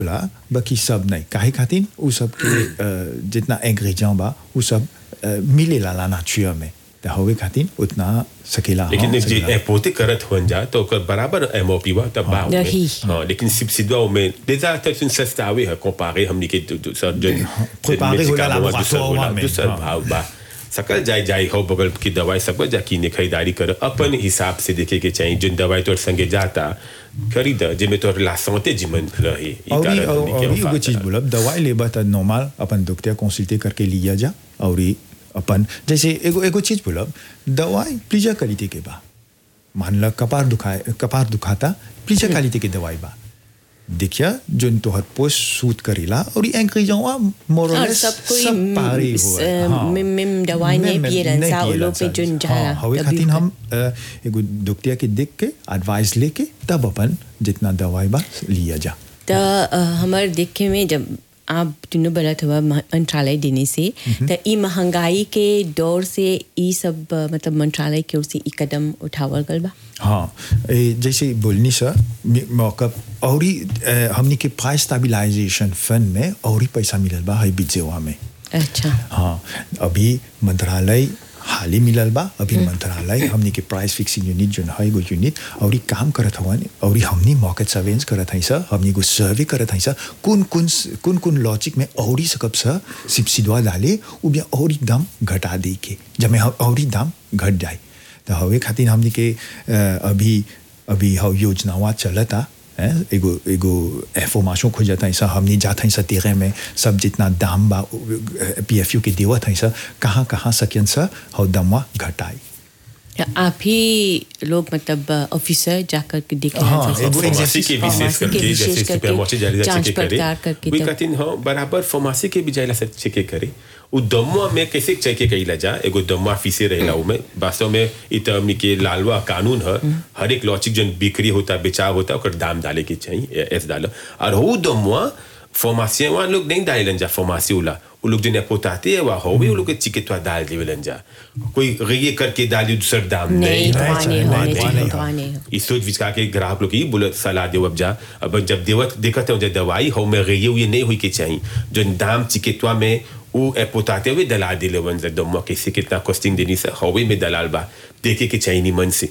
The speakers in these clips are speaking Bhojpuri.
ला बाकी सब नहीं काहे खातिर उ सब के अ, जितना इंग्रेडिएंट बा उ सब अ, मिलेला ला नाचुर में त होवे खातिर उतना सकेला लेकिन हाँ, जे सकेला। पोते करत हुन जा तो ओकर बराबर एमओपी बा तब बा ओमे। रही। हाँ लेकिन सब्सिडी में déjà c'est une सस्ता हुई है comparé हमनी के दू- दू- सर जन comparé होला मेडिकल हुआ, दूसर laboratoire होला, में, दूसर हाँ। भाव बा सकल जाय जाय हो बगल की दवाई सब जा कीने खरीदारी कर अपन हिसाब से देखे के चाहिए जिन दवाई तोर संगे जाता खरीद जिनमें तोर ला संते जीवन रहे ई और कारण और हमनी के और एगो वफा चीज करत। बोलब दवाई लेबा त नॉर्मल अपन डॉक्टर कंसल्टे करके लिया जा और ई अपन जैसे एगो एगो चीज बोलब दवाई प्लीजा क्वालिटी के बा मान ला कपार दुखाए कपार दुखाता प्लीजा क्वालिटी के दवाई बा देखिया जोन तोहर पोस्ट सूट करेला और ई इंग्रेडिएंटवा मोर और सब कोई पारे म, हो स- मिम- मिम दवाई नहीं पिए रहन सा, उ लोग पे जोन जाला, हवे तभी खातिर ओकर- हम अ, एगो डॉक्टर के देख के एडवाइस लेके तब अपन जितना दवाई बा लिया जा त अ, हमर देखे में जब आप दोनों बलत हुआ म- मंत्रालय देने से त ई महंगाई के दौर से ई सब अ, मतलब मंत्रालय की ओर से ई कदम उठावल गल बा हाँ ए, जैसे बोलनी सर मे- मौका और ही अ, हमनी के प्राइस स्टेबलाइजेशन फंड में और ही पैसा मिलल बा है बिजेवा में अच्छा हाँ अभी मंत्रालय हाल ही मिलल बा अभी मंत्रालय हमनी के प्राइस फिक्सिंग यूनिट जो है एगो यूनिट और ही काम करत हवन और ही हमनी मार्केट सर्वेलेंस करत हई सर हमनी को सर्वे करत हई सर कौन कौन कौन कौन लॉजिक में और ही सकब सर सब्सिडवा डाले उ बिया और ही दाम घटा दे के जब में और ही दाम घट जाए तो हवे खातिर हमनी के अ, अभी अभी हव योजनावा चलता हैं, एगो एगो एफोमाशो खोजत हई सा हमनी जात हई सा तेरे में सब जितना दाम बा पीएफयू के देवत हई सा कहाँ कहाँ सकियन सा हव दामवा घटाई त आप ही लोग मतलब ऑफिसर जाकर के देख रहे हाँ, हैं एगो सब- फार्मेसी के फार्मेसी विशेष के करके विशेष जैसे करके सुपरमार्केट जारी जांच चेक करे पड़ताल करके वी तब- कहतीन हो बराबर फार्मेसी के भी जाइला से चेक करे उ दमुआ में कैसे चेक कइला जा एगो दमुआ फीसे रहेला उ में वास्तव में इ त हमनी के लालवा कानून है हर एक लॉचिक जन बिक्री होता बेचाव होता ओकर दाम डाले के चाहिए एस डालो और हो दमुआ फार्मेसी वाला लोग नहीं डालेलन जा फार्मेसी वाला वो लोग जो पोताते है वह हो भी वो लोग के चिकित्सा डाल देवेलन जा कोई ये करके डाली दूसर दाम नहीं नहीं धोआ नहीं नहीं, होने धोआ चाहिए नहीं धोआ नहीं हो। इस सोच विचार के ग्राहक लोग की बोले सलाह देव अब जा अब जब देवत देखत हो जब दवाई हो में गई ये नहीं हुई के चाहिए जो दाम चिकित्सा में वो पोताते हुए दलाल दिले वन जब दम्मा कैसे कितना कॉस्टिंग देनी से हवे में दलाल बा देखे के चाहिए नहीं मन से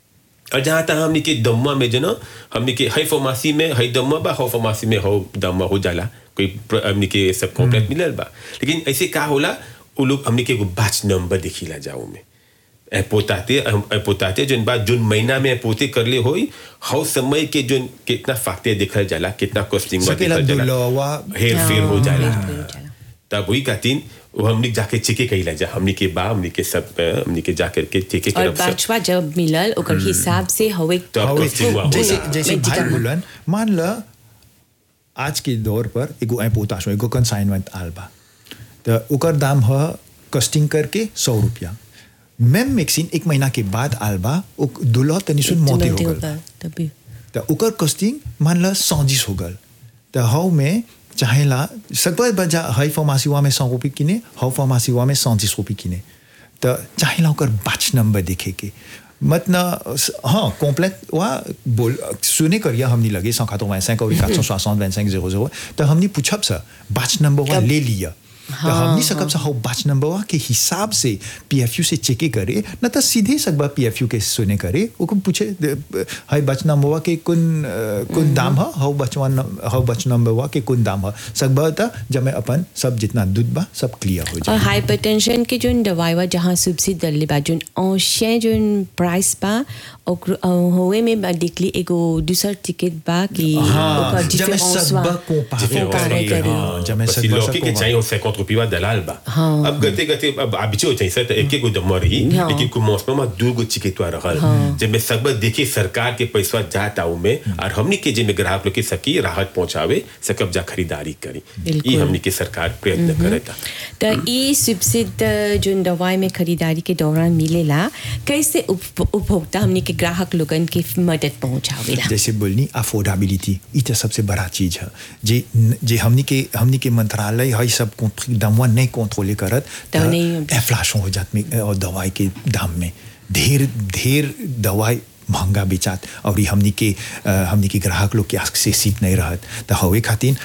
और जहाँ तक हमने के दम्मा में जो ना हमने के हाई फार्मेसी में हाई दम्मा बा हो फार्मेसी में हो दम्मा हो जाला कोई प्र- हमने के सब कॉम्प्लेट मिलल बा लेकिन ऐसे का होला वो लोग हमने के एगो बैच नंबर देखिला जाओ में ए पोताते हम ए पोताते जोन बात जोन महीना में ए पोते करले होई हौ समय के जोन कितना फाकते देखल जाला कितना कॉस्टिंग में सकेला देखल जाला दुलवा हेर फेर हो हाँ, जाला हेर फेर हो जाला। तब वही कहतीन वो हमने जाके चेके कइला जा हमने के बा हमने के सब अ, हमने के जाकर के चेके और करब सब बचवा जब मिलल ओकर हिसाब से हवे तो अब हवे, costing हुआ जैसे होला। जैसे में भाई जितना- बोलन मान ल आज के दौर पर एगो एपोताशो एगो कंसाइनमेंट आल बा तो ओकर दाम ह कस्टिंग करके सौ रुपया मैम मिक्सिन एक महीना के बाद आल बा ओक दुल्हा तनी सुन मोते हो गल तभी तो ओकर कॉस्टिंग मान ला सौजिस हो गल तो हाउ में चाहेला सकबर बजा हाई फार्मासीवा में सौ रुपये किने हाउ फार्मासीवा में सौजिस रुपये किने तो चाहेला ओकर बैच नंबर देखे के मत न हाँ कॉम्प्लेट वा बोल सुने करिया हमनी लगे सौ खातो वैसे और quatre cent soixante vingt cinq zéro zéro तो हमनी पूछब सा बैच नंबर वा कब- ले लिया तो हाँ, हमनी सकब सा हाउ बैच नंबर वा के हिसाब से पीएफयू से चेके करे न तो सीधे सकबा पीएफयू के सुने करे ओको पूछे दे- हाई बैच नंबर वा के कुन अ, कुन दाम ह हाउ बचवा हाउ बैच नंबर वा के कुन दाम ह सकबा त जब मैं अपन सब जितना दूध बा सब क्लियर हो और जाए हाइपरटेंशन के जोन दवाई बा जहाँ सब्सिडी दल्ले बा जोन औषे जोन प्राइस बा ओकर अ, होवे में बा देखली एगो दूसर टिकट बा कि हाँ, ओकर जब मैं difference सब बा। बा compare compare करे, करे। हाँ, जब मैं बस सब बा लौकी के सब चाहिए सैकड़ों रुपया दलाल बा हाँ। अब गते गते अब आबिचे हो चाहिए सर तो एक एक गो दम्मा रही हाँ। लेकिन कुछ में दू गो चिकित्सा रहल जब मैं सब देखिए सरकार के पैसा जाता हूँ में और हमनी के जिम्मे ग्राहक लोग के सकी राहत पहुंचावे सकब जा खरीदारी करी बिल्कुल। ये हमनी के सरकार प्रयत्न करता तो ई सब्सिडी जोन दवाई में खरीदारी के दौरान मिलेला कैसे उप- उपभोक्ता हमने के ग्राहक लोगन के मदद पहुंचावेला जैसे बोलनी अफोर्डेबिलिटी ई तो सबसे बड़ा चीज है जे जे हमनी के हमनी के मंत्रालय है सब कंट्री दामवा नहीं कंट्रोले करत तो नहीं- एफ्लाशन हो जात में और दवाई के दाम में ढेर ढेर दवाई महंगा बेचात और ई हमनी के अ, हमनी के ग्राहक लोग के एक्सेसिव नहीं रहत तो हवे खातिर